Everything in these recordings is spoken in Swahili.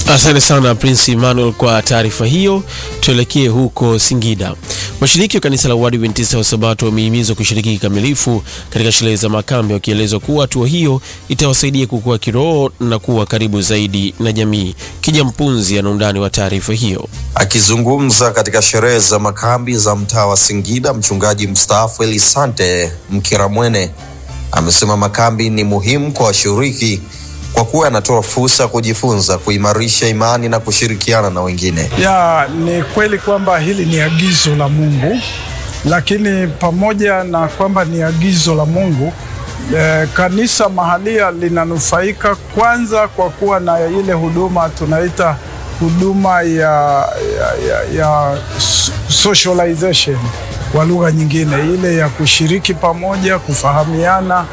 Asante sana Prince Emmanuel kwa taarifa hiyo. Tuelekee huko Singida. Washiriki wa kanisa la Waadventista wa Sabato wamehimizwa kushiriki kikamilifu katika sherehe za makambi, wakielezwa kuwa hatua hiyo itawasaidia kukua kiroho na kuwa karibu zaidi na jamii. Kija Mpunzi ana undani wa taarifa hiyo. Akizungumza katika sherehe za makambi za mtaa wa Singida, mchungaji mstaafu Elisante Mkiramwene amesema makambi ni muhimu kwa washiriki kwa kuwa yanatoa fursa ya kujifunza, kuimarisha imani na kushirikiana na wengine. Ya, ni kweli kwamba hili ni agizo la Mungu, lakini pamoja na kwamba ni agizo la Mungu eh, kanisa mahalia linanufaika kwanza kwa kuwa na ile huduma tunaita huduma ya, ya, ya, ya socialization kwa lugha nyingine, ile ya kushiriki pamoja, kufahamiana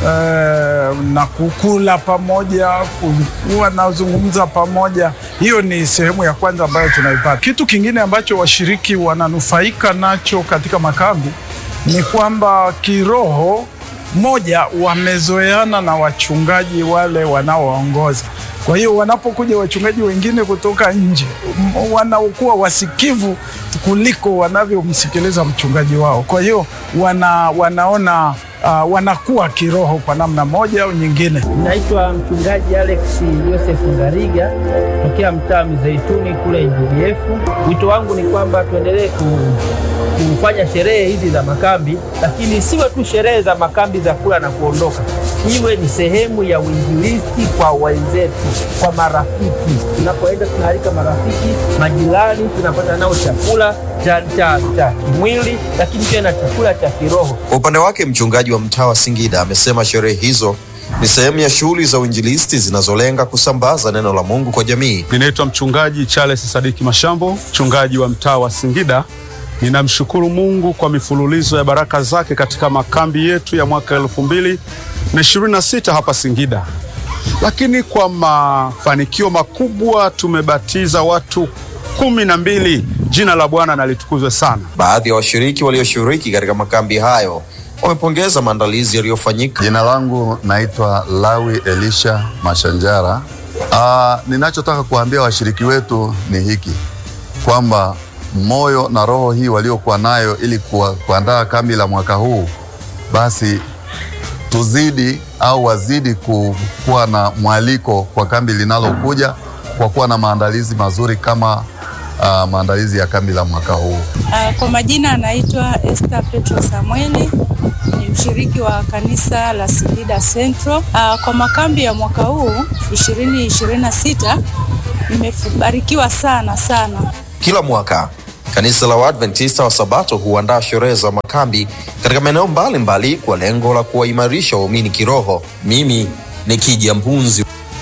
eh, na kukula pamoja, kuwa nazungumza pamoja. Hiyo ni sehemu ya kwanza ambayo tunaipata. Kitu kingine ambacho washiriki wananufaika nacho katika makambi ni kwamba kiroho, moja, wamezoeana na wachungaji wale wanaowaongoza. Kwa hiyo wanapokuja wachungaji wengine kutoka nje, wanaokuwa wasikivu kuliko wanavyomsikiliza mchungaji wao. Kwa hiyo wana, wanaona uh, wanakuwa kiroho kwa namna moja au nyingine. Naitwa mchungaji Alex Joseph Ngariga tokea mtaa Mizeituni kule NGDF. Wito wangu ni kwamba tuendelee ku, kufanya sherehe hizi za makambi, lakini siwe tu sherehe za makambi za kula na kuondoka, iwe ni sehemu ya uinjilisti kwa wenzetu, kwa marafiki. Tunapoenda tunaalika marafiki, majirani, tunapata nao chakula cha, cha, cha kimwili, lakini pia na chakula cha kiroho. Kwa upande wake mchungaji wa mtaa wa Singida amesema sherehe hizo ni sehemu ya shughuli za uinjilisti zinazolenga kusambaza neno la Mungu kwa jamii. Ninaitwa mchungaji Charles Sadiki Mashambo, mchungaji wa mtaa wa Singida. Ninamshukuru Mungu kwa mifululizo ya baraka zake katika makambi yetu ya mwaka elfu mbili na ishirini na sita hapa Singida, lakini kwa mafanikio makubwa tumebatiza watu kumi na mbili. Jina la Bwana na litukuzwe sana. Baadhi ya washiriki walioshiriki katika makambi hayo wamepongeza maandalizi yaliyofanyika. Jina langu naitwa Lawi Elisha Mashanjara. Aa, ninachotaka kuambia washiriki wetu ni hiki kwamba moyo na roho hii waliokuwa nayo ili kuwa, kuandaa kambi la mwaka huu, basi tuzidi au wazidi kuwa na mwaliko kwa kambi linalokuja kwa kuwa na maandalizi mazuri kama uh, maandalizi ya kambi la mwaka huu. Uh, kwa majina anaitwa Esther Petro Samueli, ni mshiriki wa kanisa la Singida Central. Uh, kwa makambi ya mwaka huu 2026 nimebarikiwa sana sana. Kila mwaka kanisa la Waadventista wa Sabato huandaa sherehe za makambi katika maeneo mbalimbali kwa lengo la kuwaimarisha waumini kiroho. Mimi ni Kija Mpunzi.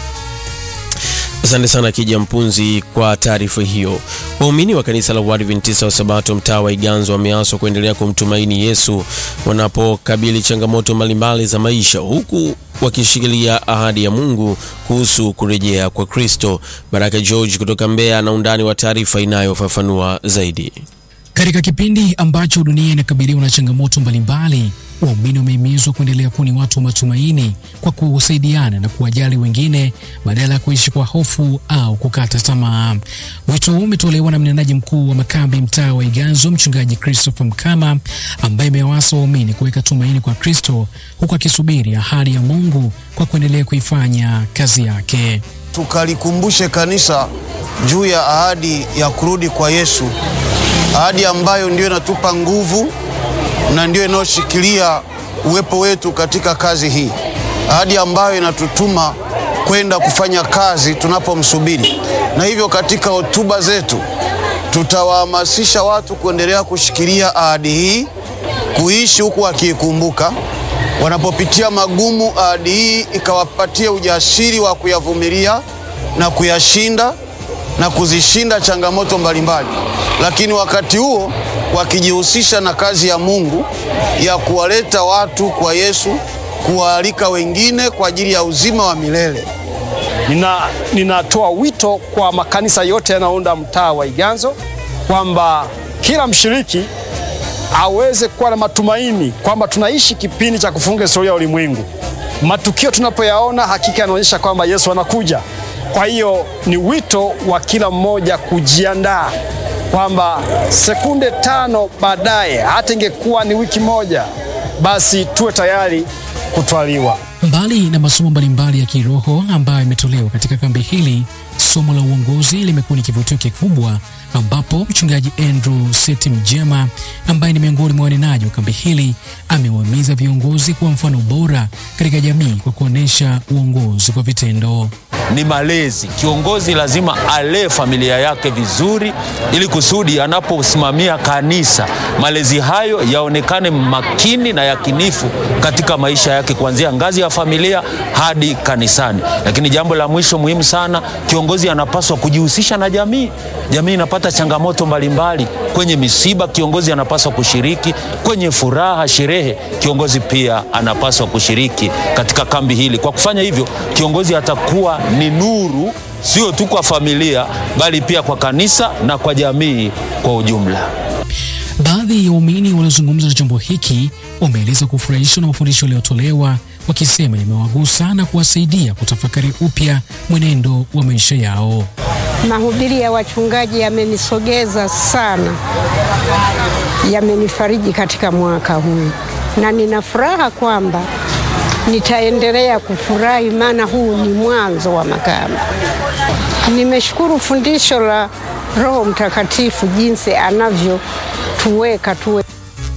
Asante sana Kija Mpunzi kwa taarifa hiyo. Waumini wa kanisa la Waadventista wa Sabato mtaa wa Iganzo wameaswa kuendelea kumtumaini Yesu wanapokabili changamoto mbalimbali za maisha huku wakishikilia ahadi ya Mungu kuhusu kurejea kwa Kristo. Baraka George kutoka Mbeya na undani wa taarifa inayofafanua zaidi. Katika kipindi ambacho dunia inakabiliwa na changamoto mbalimbali, waumini wamehimizwa kuendelea kuwa ni watu wa matumaini kwa kusaidiana na kuwajali wengine badala ya kuishi kwa hofu au kukata tamaa. Wito huu umetolewa na mnenaji mkuu wa makambi mtaa wa Iganzo, Mchungaji Christopher Mkama, ambaye amewasa waumini kuweka tumaini kwa Kristo huku akisubiri ahadi ya Mungu kwa kuendelea kuifanya kazi yake. Tukalikumbushe kanisa juu ya ahadi ya kurudi kwa Yesu, ahadi ambayo ndio inatupa nguvu na ndio inayoshikilia uwepo wetu katika kazi hii, ahadi ambayo inatutuma kwenda kufanya kazi tunapomsubiri. Na hivyo katika hotuba zetu tutawahamasisha watu kuendelea kushikilia ahadi hii, kuishi huku wakiikumbuka wanapopitia magumu, ahadi hii ikawapatia ujasiri wa kuyavumilia na kuyashinda na kuzishinda changamoto mbalimbali, lakini wakati huo wakijihusisha na kazi ya Mungu ya kuwaleta watu kwa Yesu, kuwaalika wengine kwa ajili ya uzima wa milele. Nina, ninatoa wito kwa makanisa yote yanayounda mtaa wa Iganzo kwamba kila mshiriki aweze kuwa na matumaini kwamba tunaishi kipindi cha kufunga historia ya ulimwengu. Matukio tunapoyaona hakika yanaonyesha kwamba Yesu anakuja. Kwa hiyo ni wito wa kila mmoja kujiandaa kwamba sekunde tano baadaye, hata ingekuwa ni wiki moja, basi tuwe tayari kutwaliwa. Mbali na masomo mbalimbali ya kiroho ambayo yametolewa katika kambi hili, somo la uongozi limekuwa ni kivutio kikubwa, ambapo mchungaji Andrew Seti Mjema ambaye ni miongoni mwa wanenaji wa kambi hili amewahimiza viongozi kuwa mfano bora katika jamii kwa kuonyesha uongozi kwa vitendo. ni malezi. Kiongozi lazima alee familia yake vizuri, ili kusudi anaposimamia kanisa, malezi hayo yaonekane makini na yakinifu katika maisha yake, kuanzia ngazi ya familia hadi kanisani. Lakini jambo la mwisho muhimu sana, kiongozi anapaswa kujihusisha na jamii. Jamii inapata changamoto mbalimbali. Kwenye misiba, kiongozi anapaswa kushiriki. Kwenye furaha, sherehe, kiongozi pia anapaswa kushiriki katika kambi hili. Kwa kufanya hivyo, kiongozi atakuwa ni nuru, sio tu kwa familia, bali pia kwa kanisa na kwa jamii kwa ujumla. Baadhi ya waumini waliozungumza na chombo hiki wameeleza kufurahishwa na mafundisho yaliyotolewa, wakisema yamewagusa na kuwasaidia kutafakari upya mwenendo wa maisha yao. Mahubiri ya wachungaji yamenisogeza sana, yamenifariji katika mwaka huu, na nina furaha kwamba nitaendelea kufurahi, maana huu ni mwanzo wa makambi. Nimeshukuru fundisho la Roho Mtakatifu, jinsi anavyotuweka tuwe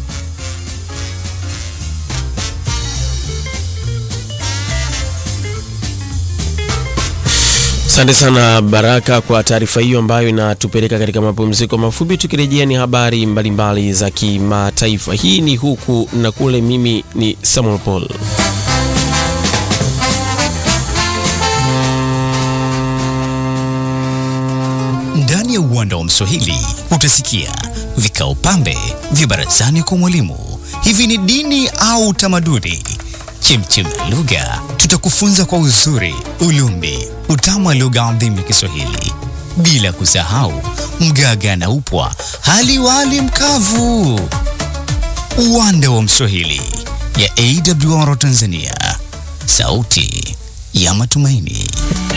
Asante sana Baraka kwa taarifa hiyo ambayo inatupeleka katika mapumziko mafupi. Tukirejea ni habari mbalimbali za kimataifa. Hii ni huku na kule. Mimi ni Samuel Paul. Ndani ya uwanda wa Mswahili utasikia vikao pambe vya barazani kwa mwalimu. Hivi ni dini au utamaduni? Chemchem ya lugha, tutakufunza kwa uzuri, ulumbi, utamu wa lugha adhimu ya Kiswahili, bila kusahau mgaga na upwa, hali wali mkavu. Uwanda wa Mswahili ya AWR Tanzania, sauti ya matumaini.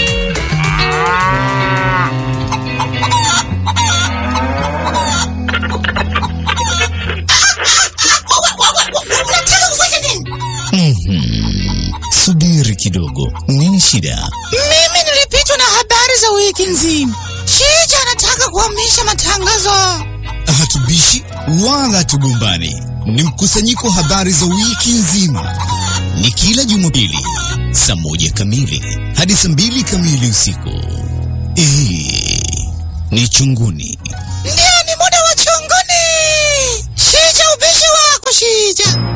Mhm. Subiri kidogo, nini shida? Mimi nilipitwa na habari za wiki nzima. Shija anataka kuhamisha matangazo. Hatubishi wala hatugombani, ni mkusanyiko wa habari za wiki nzima. Ni kila Jumapili saa moja kamili hadi saa mbili kamili usiku. Hii ni Chunguni. Ndio, ni muda wa chunguni. Shija, ubishi wako Shija.